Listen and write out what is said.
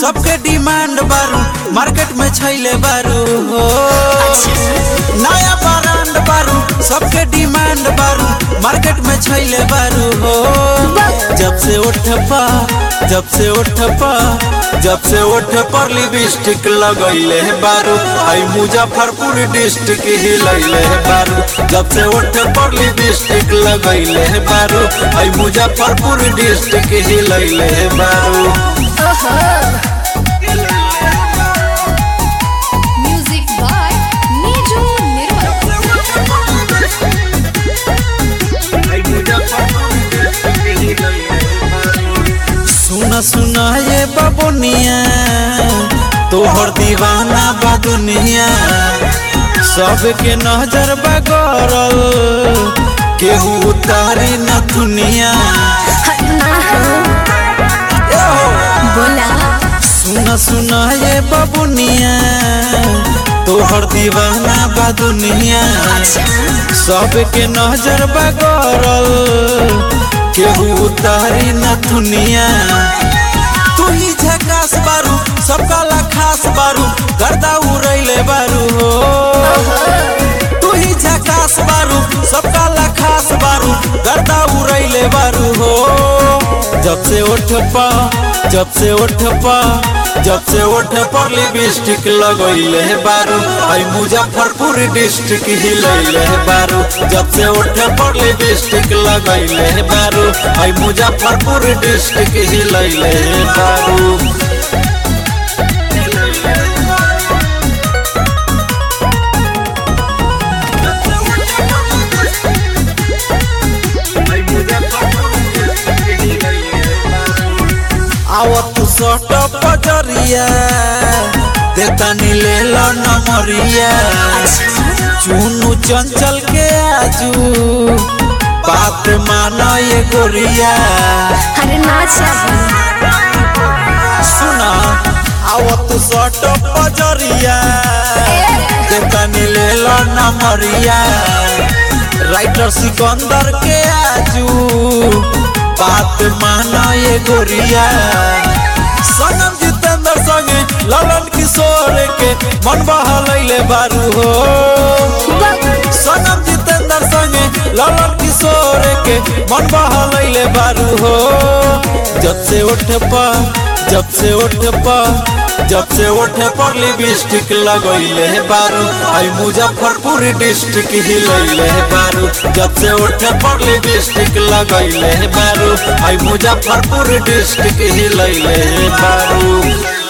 सबके डिमांड बारू मार्केट में छैले बारू हो नया ब्रांड बारू सबके डिमांड बारू मार्केट में छैले बारू हो जब से उठ पा जब से उठ पा जब से उठ पर लिपस्टिक लगैले है बारू आई मुजफ्फरपुर डिस्ट्रिक्ट हिलैले है बारू जब से उठ पर लिपस्टिक लगैले है बारू आई मुजफ्फरपुर डिस्ट्रिक्ट हिलैले है बारू Music by Niju Nirmal. सुना सुना ये बबुनिया तोहर दीवाना बा दुनिया सबके नजर बगरल केहू उतारी न दुनिया बोला सुना सुना ये बबुनिया तोहर दीवाना बा दुनिया सबके नजर बगरल केहू उतारी न दुनिया तू ही झकास बारू सबका ला खास बारू गर्दा उड़ैले बारू हो तू ही झकास बारू सबका ला खास बारू गर्दा उड़ैले बारू हो जब से उठ पा जब से उठ पा जब से उठ पर लिपस्टिक लगैले है बारू आई मुजफ्फरपुर डिस्ट्रिक्ट हिलैले है बारू जब से उठ पर लिपस्टिक लगैले है बारू आई मुजफ्फरपुर डिस्ट्रिक्ट हिलैले है बारू आवत सट पजरिया देतानी ले लो नमरिया चुनु चंचल के आजू बात माना ये गोरिया अरे नाचा सुना आवत सट पजरिया देतानी ले लो नमरिया राइटर सिकंदर के आजू बात माना ये गोरिया सनम जितेंद्र संगे ललन किशोर के मन बहलैले बारू हो सनम जितेंद्र संगे ललन किशोर के मन बहलैले बारू हो जब से उठ पा जब से उठ पा जब से उठ पर लिपस्टिक लगैले है बारू आई मुजफ्फरपुर डिस्ट्रिक्ट हिलैले है बारू जब से उठ पर लिपस्टिक लगैले है बारू आई मुजफ्फरपुर डिस्ट्रिक्ट हिलैले है बारू